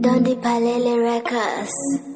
Don the Palele Records.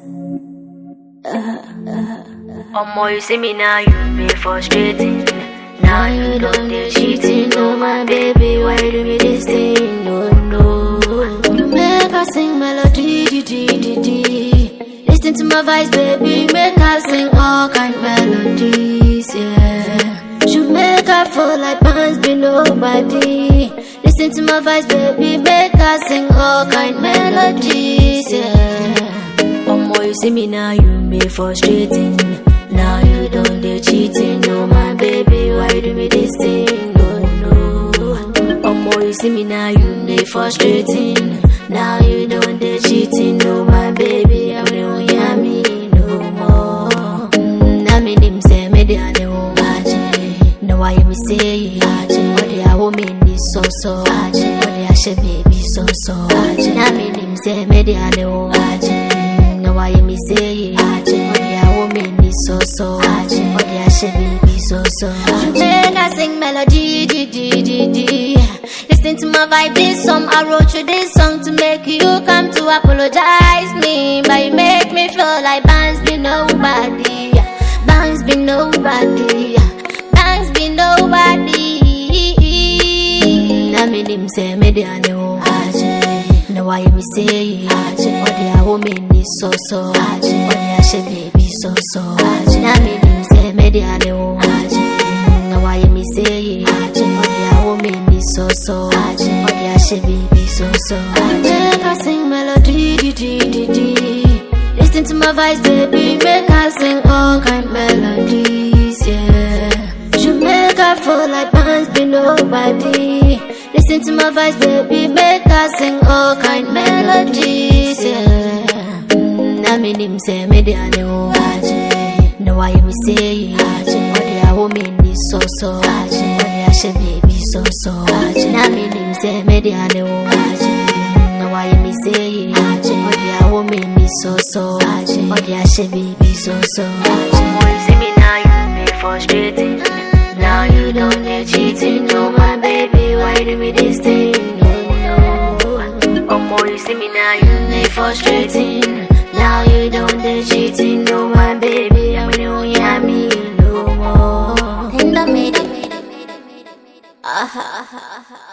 Omo, you see me now, you be frustrating. Now you done the cheating, no my baby, why you do me this thing? No, no. You make her sing melody, di, di, di, di. Listen to my voice, baby, make her sing all kind melodies, yeah. You make her fall like pants be nobody. Listen to my voice, baby, make her sing all kind melodies, yeah. Omo, you see me now, you be frustrating. Now you done the cheating, no my baby, why you do me this thing? No, no. Omo, you see me now, you be frustrating. Now you done the cheating, no my baby, I don't hear me no more. Mm, I mean, him say, me the ane wo aje. No, I hear me say, aje. What the I woman is so so, aje. What the I should baby so so, aje. I mean, him say, me the ane wo aje. No, I hear me say, aje. What the I woman is so so, aje. What the I should baby so so, aje. Make I sing melody, di di di di. Listen to my vibe, this song. I wrote you this song to make you come to apologize me, but you make me feel like bands be nobody. Bands be nobody. Bands be nobody. I mean him say me the ane wo aje. No why me say aje. What the a woman is so so aje. What the a she baby so so aje. I mean him say me the ane wo aje. No why me say aje. What the a woman is so so aje. What the a she baby so so aje. Make her sing melody di di di di. Listen to my voice, baby, make her sing all kind melodies, yeah. You make her fall like pants be nobody. Listen to my voice, baby, make her sing all kind melodies, yeah. Mm, I mean him say me the ane wo aje. No I hear me say aje. What the a woman is so so aje. What the a she baby so so aje. I mean him say me the ane wo aje. No I hear me say aje. What the a woman is so so aje. What the a she baby so so aje. Omo, you see me now, you be frustrating. Now you done the cheating, no my baby, why you do me this thing? No, no. Omo, you see me now, you be frustrating. Now you done the cheating, no my baby, I don't hear me no more. In the middle. Ah, ha, ha, ha.